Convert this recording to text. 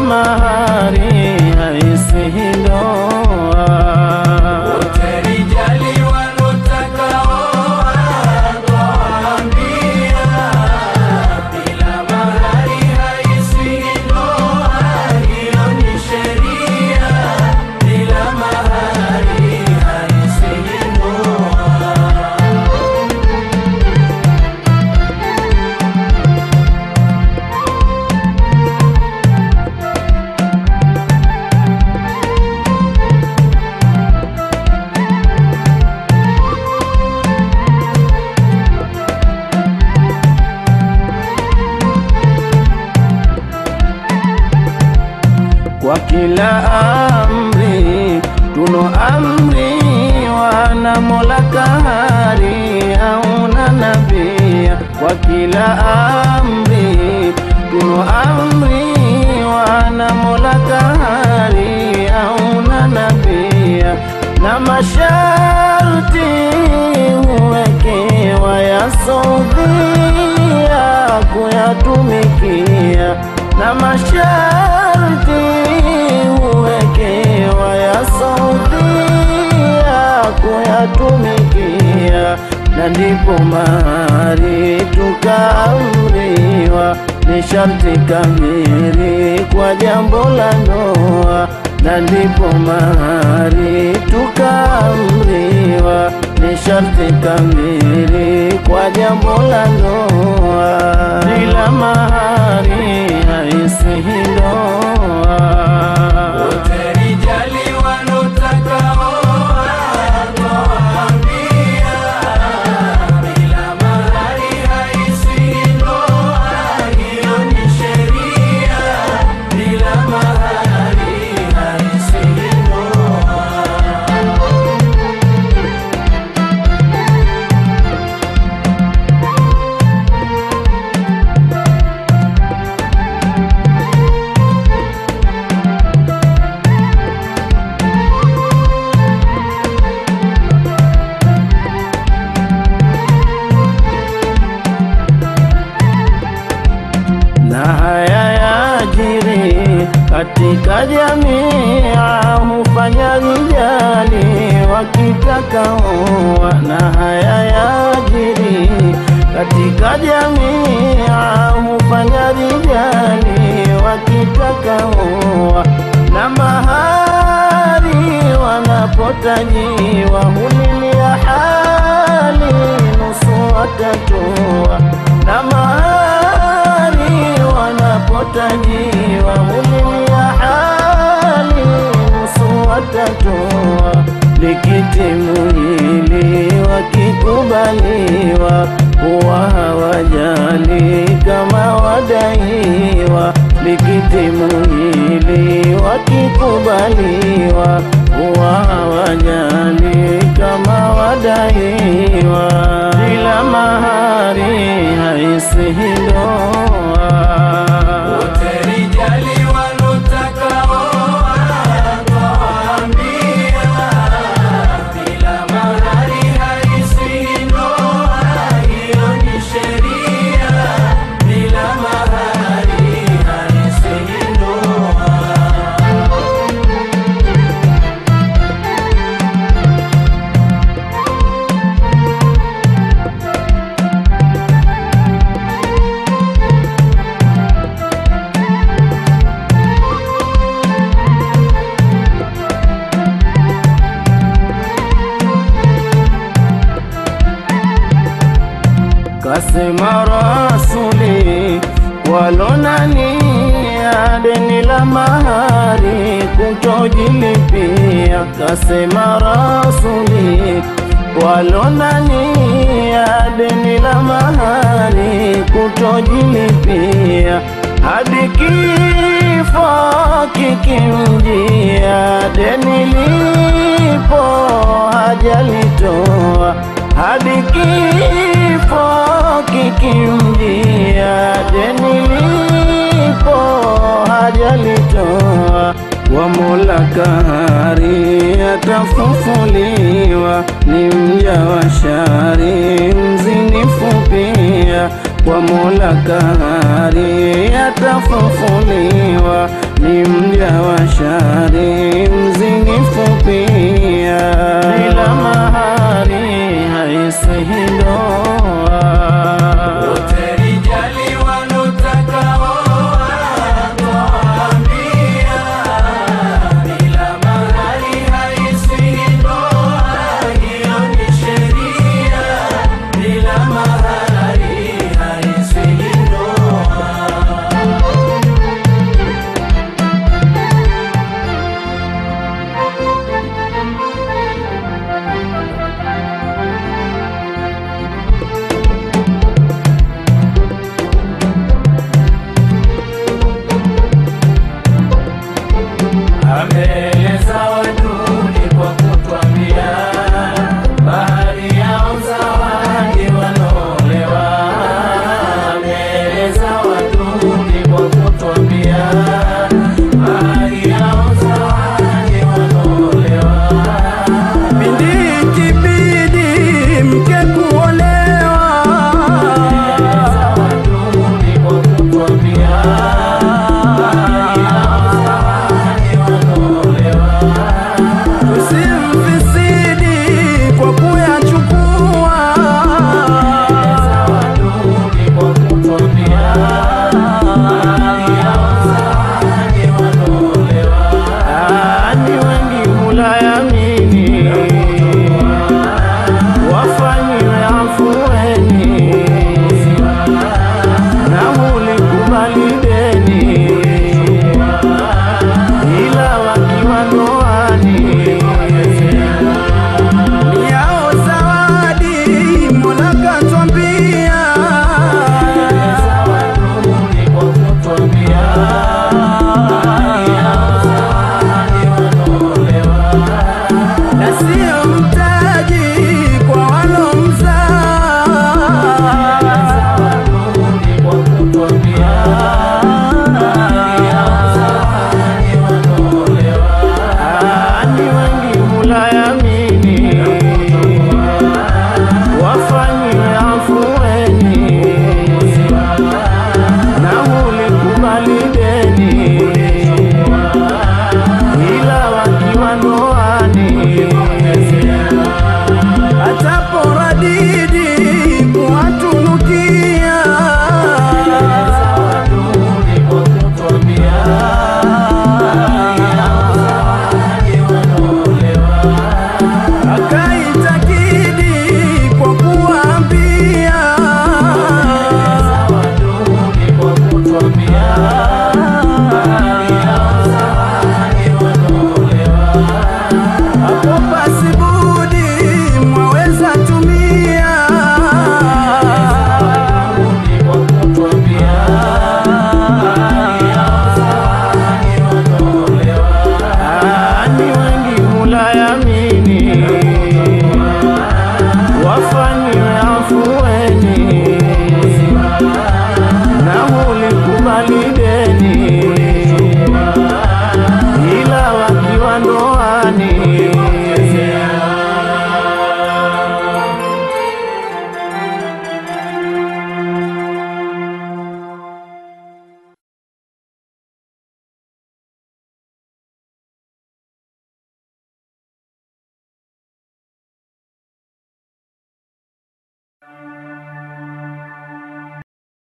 mahari haisihi ndoa. Wote rijali wanotaka oa, twawaambia, bila mahari haisihi ndoa, hiyo ni sheria. Bila mahari haisihi ndoa. Kwa kila amri tuno amri wana Mola kahari auna nabia. Kwa kila amri tuno amri wana Mola kahari auna nabia, na masharti huwekewa ya sodhia kuyatumikia na masharti huwekewa ya saudia kuyatumikia, na ndipo mahari tukaamriwa ni sharti kamili kwa jambo la ndoa, na ndipo mahari tukaamriwa ni sharti kamili kwa jambo la ndoa. Bila mahari haisihi ndoa. Wote rijali wanotaka oa, twawaambia, bila mahari haisihi ndoa, hiyo ni sheria. Bila mahari haisihi ndoa. na haya yajiri katika jamii, hufanya rijali wakitaka oa. Na haya yajiri katika jamii, hufanya rijali wakitaka oa. Na mahari wanapotajiwa hulilia hali nusu watatoa na mahari wanapotajiwa hulilia hali nusu watatoa. Likitimu hili wakikubaliwa, huwa hawajali kama wadaiwa. Likitimu hili wakikubaliwa, huwa hawajali kama wadaiwa. Bila mahari haisihi ndoa. Wote rijali wanotaka oa, twawaambia, bila mahari haisihi ndoa, hiyo ni sheria. Bila mahari haisihi ndoa. Kasema Rasuli walonania deni la mahari kutojilipia. Kasema Rasuli walonania deni la mahari kutojilipia hadi kifo kikimjia, deni lipo hajalitoa hadi kifo kikimjia, deni lipo hajalitoa. Wa Mola kahari atafufuliwa, ni mja wa shari mzinifu pia. Kwa Mola kahari atafufuliwa, ni mja wa shari, mzinifu pia.